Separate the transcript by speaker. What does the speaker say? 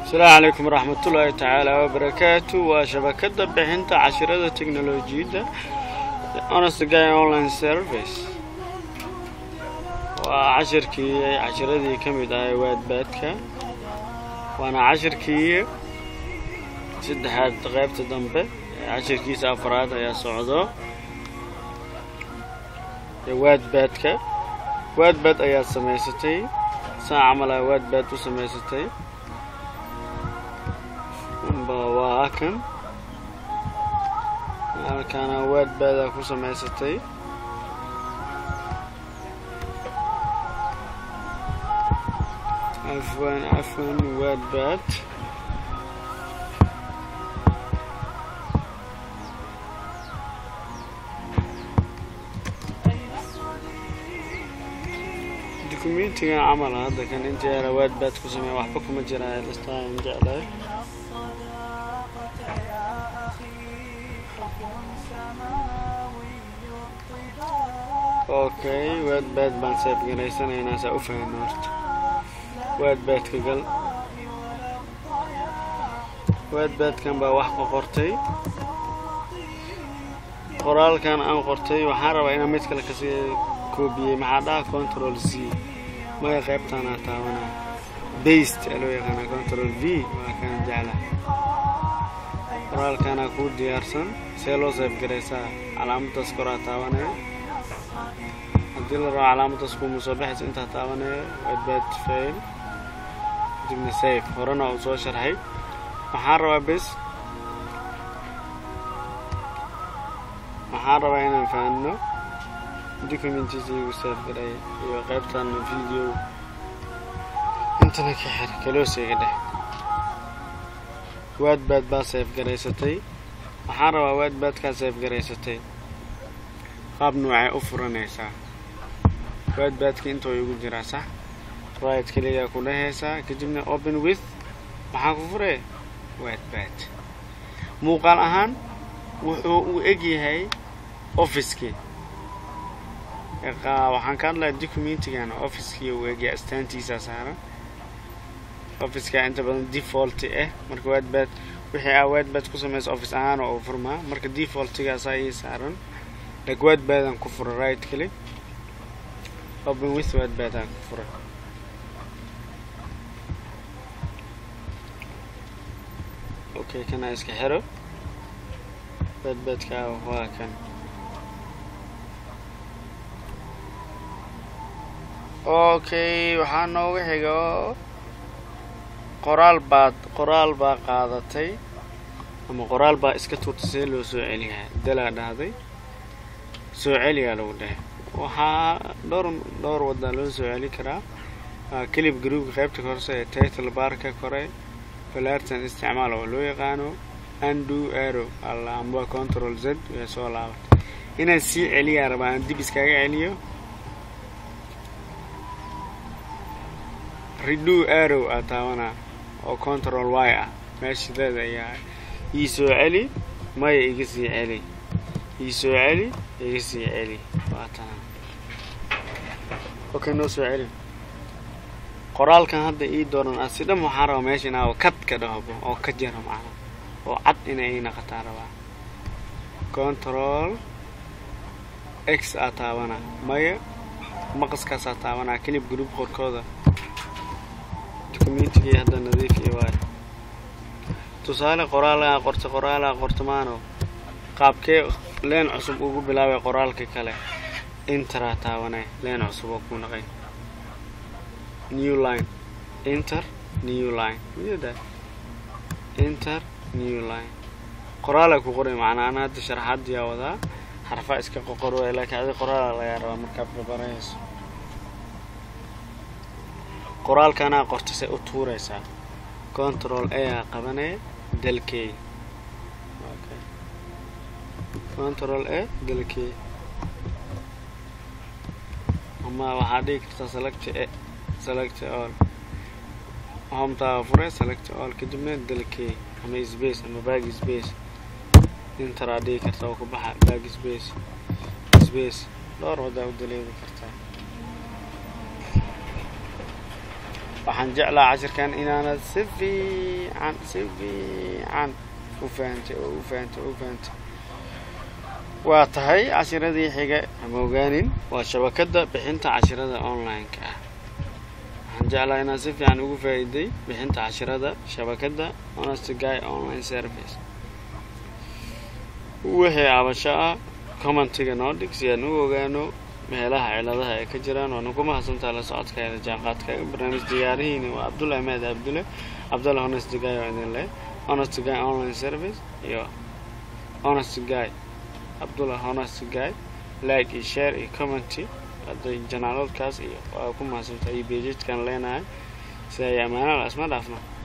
Speaker 1: asalaamu calaykum waraxmatullaahi tacaala wabarakaatu waa shabakada bixinta cashirada teknolojiyadda honest guy online service waa cashirkii cashiradii ka mid ahay waadbaadka waana cashirkii saddexaad qaybta dambe cashirkiisa afraad ayaa socdo waadbaadka waadbaad ayaad samaysatay saa camal aa waadbaad u samaysatay waa kan halkaana waadbaadaa ku samaysatay afwan afwan waadbaad dukumentigan camal hadda kan inta yaala waadbaad ku sameeya waxba kuma jiraa listaan jeclahay okay waadbaad baan seebgaraysanaynaa saa u fahma horta waadbaadka gal waadbaadkan baa wax ka qortay qoraalkan aan qortay waxaan rabaa inaan mid kale kasii koobiyey maxaa dhaha control c maya qaybtaanaa taabanaa baste aa loo yaqaana control v waa kaan jecla qoraalkaanaa kuu diyaarsan see loo seebgaraysaa calaamadaas koraa taabanaya haddii la rabo calaamadaas kuuma soo baxaysa intaa taabanaya waadbaad fail kadibna safe horena uu soo sharxay waxaan rabaa bes waxaan rabaa inaan fahanno documentiisa igu seefgaray iyo qaybtan video intana ka xir kalooseyga dheh waadbaad baa seefgaraysatay waxaan rabaa waadbaadkaa seefgaraysatay qaab noocay u furanaysaa waadbaadka intoo igu jiraa sax right keligaa ku dhehaysaa kadibna open with maxaa ku furee waadbaad muuqaal ahaan wuxuu uu eg yahay officekii waxaan ka hadlaya documentigan officekii uu egyahay astaantiisaa saaran officeka inta badan default ah marka waadbaad wixii aa waadbaad ku samaysa office ahaan oo furmaa marka defaultigaasaa ii saaran like waadbaadaan ku fura right click open with waadbaadaan ku fura okay kana iska xiro waadbaadkaa waa kan okay waxaa nooga xigo qoraal baad qoraal baa qaadatay ama qoraal baa iska tuurtay see loo soo celiyaa dalaa dhahday soo celiyaa lagu dhahay waxaa dhowr dhowr wadaa loo soo celi karaa kelib garuubka qaybta korse ee title barka kore falaartan isticmaal oo loo yaqaano andu arrow alla amba control z way soo laabatay inaan sii celiyaa rabaa aan dib iskaga celiyo redo arrow aa taabanaa oo control y ah meeshadeeda ayaa ii soo celi maya iga sii celi ii soo celi iga sii celi waa tana okay noo soo celi qoraalkan hadda ii dooran ah si dham waxaan rabaa meesha inaa kad ka dhahbo oo ka jaro macna oo cad inay ii naqataa rabaa control x aa taabanaa maya maqaskaasaa taabanaa kelib group qorkooda documentigii hadda nadiifiya waayo tusaale qoraalaa qorta qoraalaa qorta maano qaabkee leen cusub ugu bilaabay qoraalka kale interaa taabanay leen cusub oo ku naqay new line inter new line miyada inter new line qoraalaa ku qoray macnaa ana hadda sharaxaadiyaa wadaa xarfaa iska qoqor waay laakiin adi qoraalaa lagaa rabaa markaad babarayso qoraalkanaa qorta say u tuuraysaa control a aa qabanaya dalkey control a dalkey ama waxaa dhigi kartaa select a select all homtaa fure select all kadibna dalkey ama space ama bag space interaa dhigi kartaa oo ku baxa bag space space dhowr wadaa u daleedi kartaa waxaan jeclaa cashirkan inaanad si fiican si fiican u fahantay oo u fahantay oo u fahantay waa tahay cashiradii xiga hama ogaanin waa shabakadda bixinta cashirada online-ka ah waxaan jeclaa inaad si fiican ugu faa'iiday bixinta cashirada shabakadda honest guy online service wixii abasho ah commentiga noo dhig si aan u ogaano meelaha ciladaha ay ka jiraan waana ku mahadsantaa la socodkaada jaanqaadkaaga barnaamij diyaarihiina waa cabdulla ahmed abdulle cabdulla honest guy oo idin leh honest guy online service iyo honest guy cabdulla honest guy like iyo share iyo commenty hadday janaaladkaas iyo waa ku mahadsantaa iyo bejidkan leenahay si ay ammaanada isma dhaafno